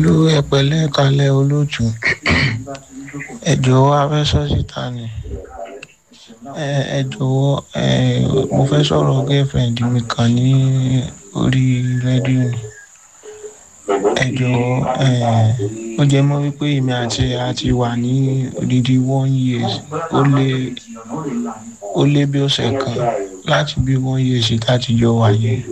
ló ẹ̀pẹ̀lẹ́ kalẹ̀ olóòtú ẹ jọ̀wọ́ a fẹ́ sọ síta ni ẹ ẹ jọ̀wọ́ ẹ mo fẹ́ sọ̀rọ̀ girlfriend mi kan ní orí rédíò ni ẹ jọ̀wọ́ ẹ ó jẹ́ mọ́ wípé èmi àti ẹ̀ a ti wà ní odidi one years ó lé ó lé bí ọ̀sẹ̀ kan láti bí one years tá ti jọ wà yẹn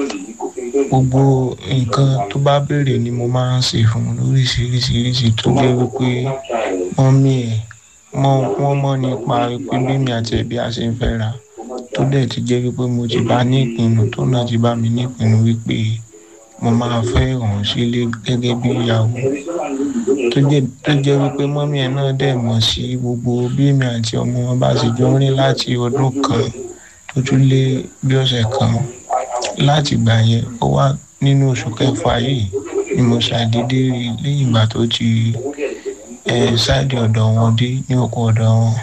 gbogbo nǹkan tó bá béèrè ni mo máa ń ṣe fún un lóríṣiríṣiríṣi tó jẹ́ wípé mọ́mí ẹ̀ mọ́ wọ́n mọ̀ nípa wípé bí mi àti ẹ̀bí a ṣe ń fẹ́ra tó dẹ̀ ti jẹ́ wípé mo ti bá ní ìpinnu tó náà ti bá mi ní ìpinnu wípé mo máa fẹ́ òun sílé gẹ́gẹ́ bí ìyàwó tó jẹ́ tó jẹ́ wípé mọ́mí ẹ̀ náà dẹ̀ mọ̀ sí gbogbo bí mi àti ọmọ wọn bá ṣe jọ ń rìn láti ọdún kan tó tún lé bí ọ̀sẹ̀ kan láti gbà yẹn ó wá nínú oṣù kẹfà yìí ni mo ṣàdédé rí lẹ́yìn ìgbà tó ti ẹ ṣáàdì ọ̀dọ̀ wọn dé ní oko ọ̀dọ̀ wọn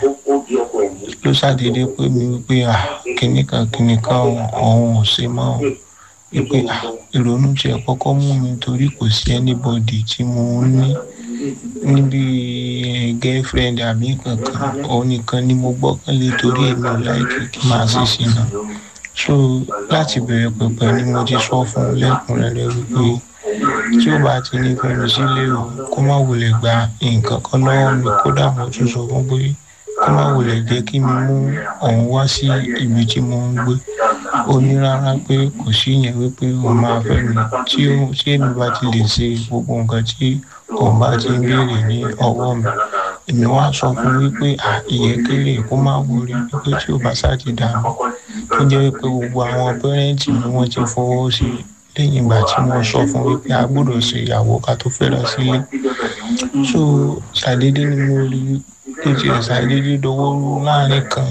ló ṣàdédé pé mi wípé à kinní kan kinní kan òun ò ṣe mọ́ òun wípé à ìrònú tiẹ̀ kọ́kọ́ mú mi torí kò sí anybody tí mo ń ní níbi girlfriend àbí kankan òun nìkan ni mo gbọ́kànlé torí èmi ò láìkí kí máa ṣe sí náà so láti bẹ̀rẹ̀ pẹ̀pẹ̀ ni mo ti sọ fún un lẹ́kùnrẹ́rẹ́ wípé tí ó bá ti ní fẹ́mi sílé o kó má wulẹ̀ gba nǹkan kan lọ́wọ́ mi kódà mo tún sọ fún pé kó má wulẹ̀ jẹ́ kí mi mú òun wá sí ibi tí mo ń gbé ó ní rárá pé kò sí yẹn wípé òun máa fẹ́ mi tí ó tí èmi bá ti lè ṣe gbogbo nǹkan tí òun bá ti ń béèrè ní ọwọ́ mi èmi wá sọ fún wípé à ìyẹ́kẹ́lẹ́ kó má wọrí wípé tí ó bá sá ti dànù tó jẹ́ wípé gbogbo àwọn pẹ́rẹ́ǹtì mi wọ́n ti fọwọ́ sí i lẹ́yìn ìgbà tí mo sọ fún wípé a gbọ́dọ̀ ṣe ìyàwó ká tó fẹ́ra sílé so ṣàdédé ni mo rí tó ti ṣàdédé dọwọ́ rú láàrin kan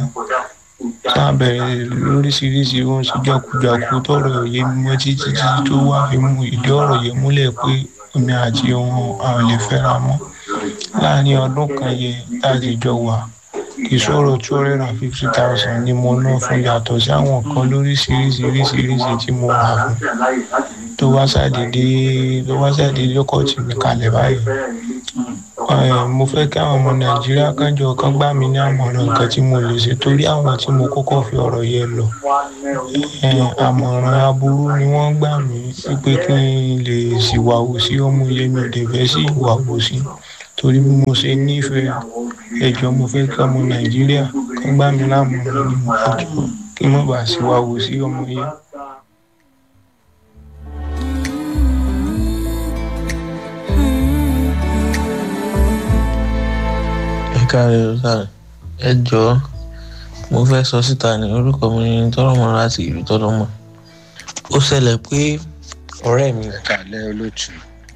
tá a bẹ̀rẹ̀ lóríṣiríṣi ohun ṣe jákujàku tọrọ òye mímọ́ títí tí tó wá fi mú ìdí ọ̀rọ̀ yẹn múlẹ̀ pé èmi àti òun àwọn lè fẹ́ra mọ́ láàrin ọdún kan yẹn tá a ti jọ wà ìṣòro two hundred and fifty thousand ni mo ná fún yàtọ̀ sí àwọn nǹkan lóríṣiríṣiríṣiríṣi tí mo rà fún tó wá ṣàdédé tó wá ṣàdédé ọkọ̀ tì mí kalẹ̀ báyìí mo fẹ́ kí àwọn ọmọ nàìjíríà kánjọ kan gbà mí ní àmọ̀ràn nǹkan tí mo lè ṣe torí àwọn tí mo kọ́kọ́ fi ọ̀rọ̀ yẹn lọ àmọ̀ràn aburú ni wọ́n gbà mí wípé kí n lè ṣìwàwò sí ọmọ yẹn mi ò dẹ̀ fẹ́ sí ìwàwò sí torí bí mo ṣe nífẹ̀ẹ́ ẹjọ́ mo fẹ́ kí ọmọ nàìjíríà kan gbà mí lámọ̀ràn ní ẹjọ́ kí n má bàa ṣìwàwò sí ọmọ yẹn. káre káre ẹ jọ̀ọ́ mo fẹ́ sọ síta ní orúkọ mi ní tọ́lọ́mọ láti ìlú tọ́lọ́mọ ó ṣẹlẹ̀ pé ọ̀rẹ́ mi. ẹ̀ka alẹ́ olóòtú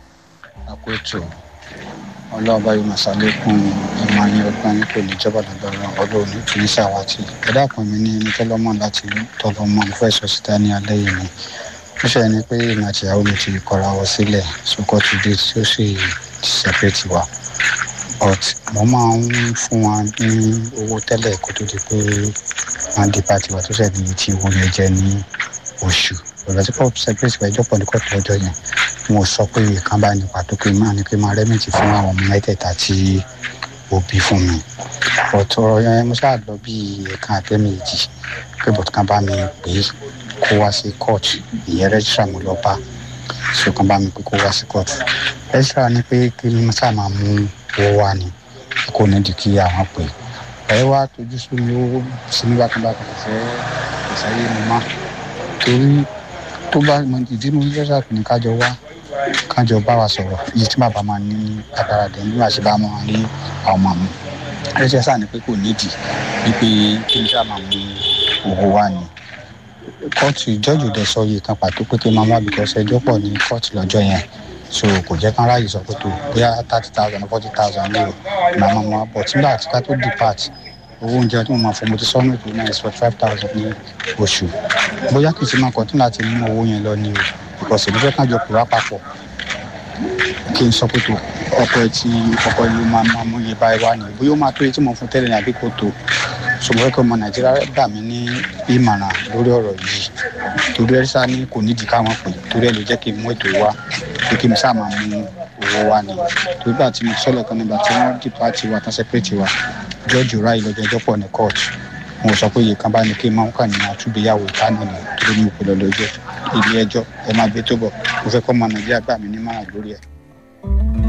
àpótò ọlọ́ọ̀bá yóò máa ṣàlékún ẹ̀mọ ayé ọgbọ́n yín kò ní jọba lágbára ọlọ́run ní kì í ṣàwátì ẹ̀dá kan mi ní ní tọ́lọ́mọ láti ìlú tọ́lọ́mọ mo fẹ́ sọ síta ní alẹ́ yìí ni ó ṣe ni pé ìmọ̀ àti ìyàwó mi ti kọra wọ sílẹ̀ sókò ti dé tí ó sì ti separate wa but mo máa ń fún wa ní owó tẹ́lẹ̀ kó tó di pé wọ́n di pàtì wa tó ṣẹ̀ ní ti owó yẹn jẹ́ ní oṣù ọ̀rọ̀ tí kò separate wa ẹjọ́ pọ̀ ní kóòtù ọjọ́ yẹn mo sọ pé ìkan bá ní pàtó pé máa ní pé máa rẹ́mìtì fún àwọn ọmọ mẹ́tẹ̀ẹ̀ta tí ó bí fún mi but ọ̀rọ̀ yẹn mo ṣáà lọ bí ẹ̀kan àtẹ́mẹ̀jì pé bọ̀t kan bá mi pè é kó wá sí court ìyẹn rẹ́jísà mo lọ bá so kan bá mi pé kó wá sí court rẹ́jísà ní pé kí ni mo ṣáà máa mú owó wá ni kò ní di kí àwọn pè ẹ wá tójú sí mi ó sí ní bákan bákan kò fẹ́ kò sáyé mi má torí tó bá mọ ìdí mi rẹ́jísà ní kájọ wá kájọ bá wa sọ̀rọ̀ iye tí bàbá máa ní agbára dẹ̀ nígbà tí bá máa rí àwọn ọmọ mi rẹ́jísà ní pé kò nídìí wípé kí n ṣáà máa mú owó wá ni kóòtù ìjọ́jù dẹ̀ sọ iye kan pàtó pé kí n máa wá bìkọ́sì ẹjọ́ pọ̀ ní kóòtù lọ́jọ́ yẹn so kò jẹ́ kán ráàyè sọ pé tó bóyá thirty thousand forty thousand ní o màmá ma bọ̀ tí nígbà tí ká tó depart owó oúnjẹ tí mo máa fọ mo ti sọ́nù ètò náà is forty five thousand ní oṣù bóyá kì í ṣe máa kọ́tún láti mú owó yẹn lọ ní o because èmi fẹ́ kán jọ pè wá papọ̀ kí n sọ pé tó ọkọ ẹ tí ọkọ ẹ ló máa máa mú iye báyìí wá ní bóyá ó máa tó iye tí mo fún tẹ́lẹ̀ ní àbí kò tó ṣùgbọ́n kí ọmọ nàìjíríà gbà mí ní ìmọ̀ràn lórí ọ̀rọ̀ yìí torí ẹ sá ní kò nídìí káwọn pè torí ẹ ló jẹ́ kí n mú ètò wá pé kí n sá máa mú owó wa ni tó gbà tí mo sọ̀lẹ̀ kan nígbà tí wọ́n dìpá ti wa tán sẹ́pẹ̀tì wa jọ́ọ̀jù ráì lọ́jọ́ ẹjọ́ pọ̀ ní kóòtù mo sọ pé iye kan bá ní kí n máa ń kà ní àtúgbéyàwó ìtànà ni tó ní ìpìlẹ̀ lọ́jọ́ ilé ẹjọ́ ẹ máa gbé tó bọ̀ mo fẹ́ kọ́ ọmọ nàìjíríà gbà mí ní márùn lórí ẹ̀.